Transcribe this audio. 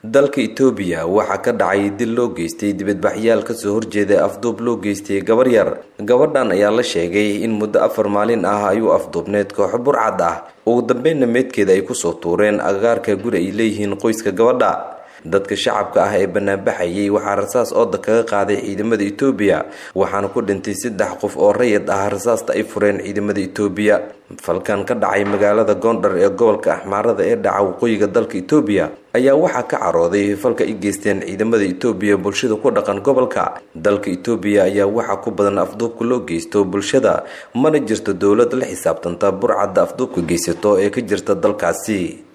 dalka itoobiya waxaa ka dhacay dil loo geystay dibadbaxyaal kasoo horjeeda afduub loo geystay gabar yar gabadhan ayaa la sheegay in muddo afar maalin ah ayuu afduubneed kooxo burcad ah ugu dambeynna meedkeeda ay kusoo tuureen agagaarka guri ay leeyihiin qoyska gabadha dadka shacabka ah ee banaanbaxayay waxaa rasaas ooda kaga qaaday ciidamada itoobiya waxaana ku dhintay saddex qof oo rayid ah rasaasta ay fureen ciidamada itoobiya falkan ka dhacay magaalada goondhar ee gobolka axmaarada ee dhaca waqooyiga dalka itoobiya ayaa waxaa ka carooday falka ay geysteen ciidamada itoobiya bulshada ku dhaqan gobolka dalka itoobiya ayaa waxaa ku badan afduubka loo geysto bulshada mana jirto dowlad la xisaabtanta burcadda afduubka geysato ee ka jirta dalkaasi